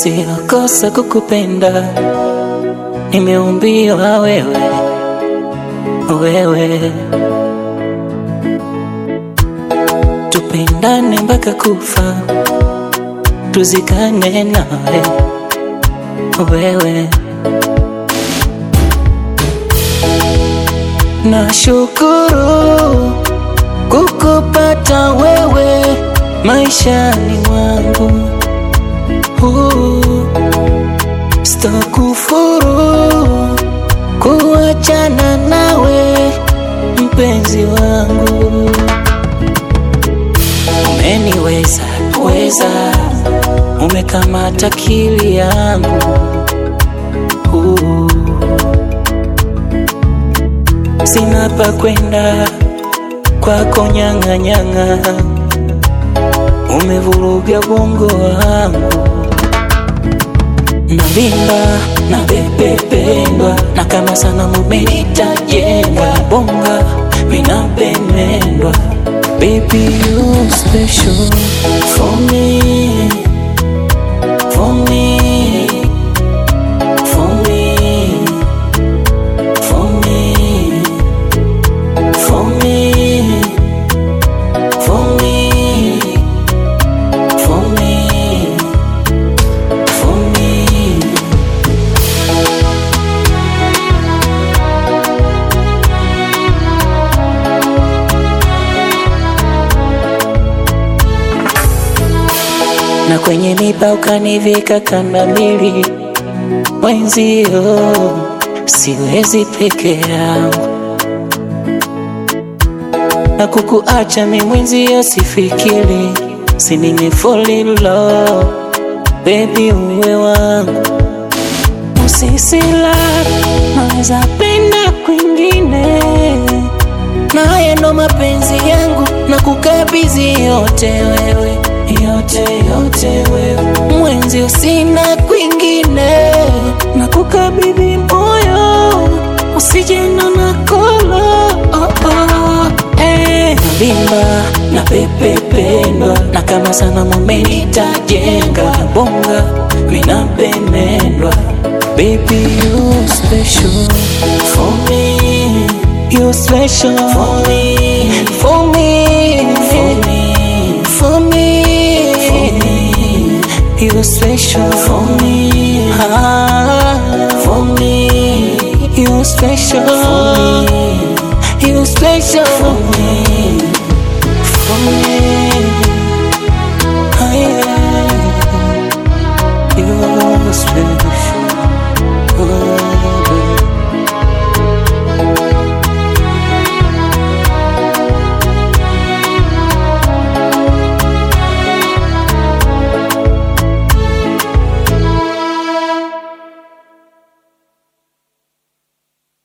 sio kosa kukupenda, nimeumbiwa wewe, wewe tupendane mpaka kufa, tuzikane nawe wewe. Nashukuru kukupata wewe maishani mwangu, uh, sitakufuru kuachana nawe mpenzi wangu. Umeniweza weza, umekamata akili yangu uh, sina pa kwenda kwako nyang'anyang'a, umevuruga bongo wangu, navimba na bebependwa na kama sana mumenitajenga bonga vinapendwa Baby, you special for me, for me, for me, for me, for me, for me, for me, for me. na kwenye miba ukanivika kamba mbili, mwenzio siwezi peke yangu, na kukuacha mi mwenzio sifikiri, si nimefall in love, baby uwe wangu, usisila naweza penda kwingine, naye ndo mapenzi yangu na kukabidhi yote wewe yote yote wewe mwenzi, sina kwingine, na kukabidhi moyo usijena na kolo oh, oh, eh. Navimba na pepependwa na kama sana mumenitajenga bonga vinapendwa Baby you special for me You special for me For me For me For me For me You special for me ah, For me You special for me You special for me For me